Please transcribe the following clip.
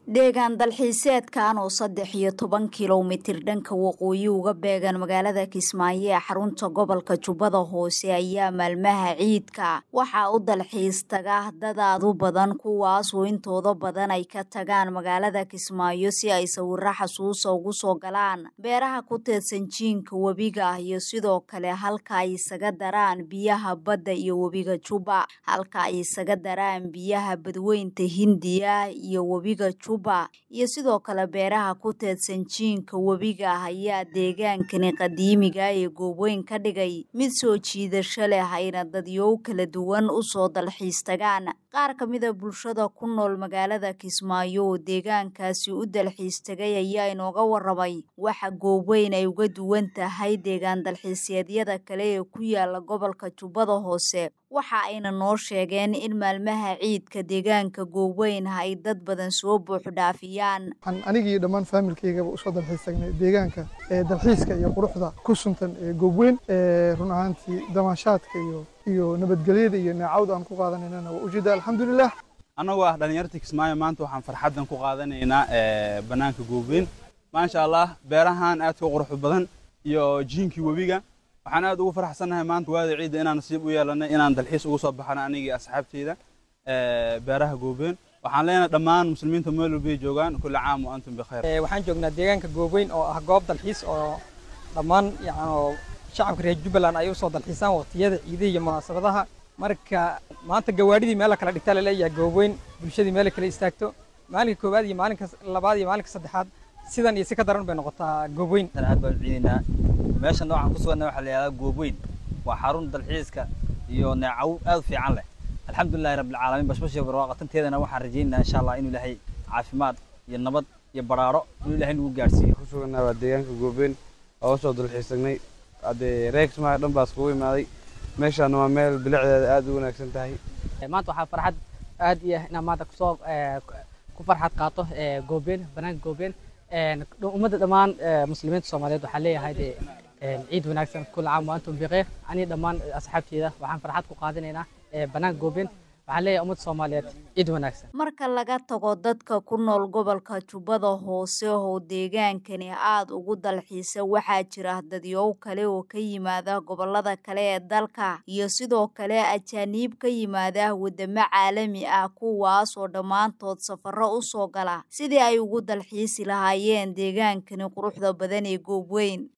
deegaan dalxiiseedkan oo saddex iyo toban kilomitir dhanka waqooyi uga beegan magaalada kismaayo ee xarunta gobolka jubbada hoose ayaa maalmaha ciidka waxaa u dalxiis taga dadaad u badan kuwaasoo intooda badan ay ka tagaan magaalada kismaayo si ay sawiro xasuusa ugu soo galaan beeraha ku teedsan jiinka webiga iyo sidoo kale halka ay isaga daraan biyaha badda iyo webiga jubba halka ay isaga daraan biyaha badweynta hindiya iyo webiga juba iyo sidoo kale beeraha ku teedsan jiinka webiga ah ayaa deegaankani qadiimiga ee gooweyn ka dhigay mid soo jiidasho leh ayna dadyow kala duwan u soo dalxiis tagaan qaar ka mida bulshada ku nool magaalada kismaayo oo deegaankaasi u dalxiis tagay ayaa inooga waramay waxa gooweyn ay uga duwan tahay deegaan dalxiiseedyada kale ee ku yaala gobolka jubbada hoose waxa ayna noo sheegeen in maalmaha ciidka deegaanka gooweyn ay dad badan soo buuxdhaafiyaan waxaan anigii dhammaan faamilkaygaba usoo dalxiis tagnay deegaanka ee dalxiiska iyo quruxda ku suntan ee goobweyn run ahaantii damaashaadka iyo iyo nabadgelyada iyo neecawda aan ku qaadanaynana waa ujeeda alxamdulilah annagoo ah dhallinyarta kismaayo maanta waxaan farxaddan ku qaadanaynaa bannaanka goobweyn maasha allah beerahan aadka u quruxda badan iyo jiinkii webiga waxaan aad ugu faraxsannahay maanta waada ciidda inaan nasiib u yeelanay inaan dalxiis ugu soo baxano anigii asxaabteyda beeraha goobweyn waxaan leenahay dhammaan muslimiinta meel walbay joogaan kulli caam wa antum bikhayr waxaan joognaa deegaanka goobweyn oo ah goob dalxiis oo dhammaan yani shacabka reer jubbaland ay usoo dalxiisaan waqtiyada ciidaha iyo munaasabadaha marka maanta gawaadhidii meel la kala dhigtaa laleeyahay goobweyn bulshadii meel kala istaagto maalinka koowaad iyo maalinka labaad iyo maalinka saddexaad sidan iyo si ka daran bay noqotaa goobweyn aad baan ciidaynaa meesha noocan ku suganna waxaa la yidhahdaa goobweyn waa xarun dalxiiska iyo neecaw aad u fiican leh alxamdulilahi rabbilcaalamiin bashbashii barwaaqatanteedana waxaan rajaynaynaa insha allah inuu ilaahay caafimaad iyo nabad iyo baraaro inuu ilaahay nagu gaarsiiyo ku suganaa waa deegaanka goobweyn oo usoo dalxiis tagnay haddee reer kismaayo dhan baa iskugu imaaday meeshaana waa meel bilicdeeda aad u wanaagsan tahay maanta waxaa farxad aad iyo inaan maanta kusoo ku farxad qaato goobeen banaanka goobeen ummadda dhammaan muslimiinta soomaaliyeed waxaa leeyahay dee ciid wanaagsan kula caam wa antum bikhayr anii dhammaan asxaabteeda waxaan farxad ku qaadanaynaa banaanka goobeen waxaan leeyahay ummadda soomaaliyeed ciid wanaagsan marka laga tago dadka ku nool gobolka jubbada hoose oo deegaankani aada ugu dalxiisa waxaa jira dadyow kale oo ka yimaada gobolada kale ee dalka iyo sidoo kale ajaaniib ka yimaada wadamo caalami ah kuwaas oo dhammaantood safaro u soo gala sidii ay ugu dalxiisi lahaayeen deegaankani quruxda badan ee goobweyn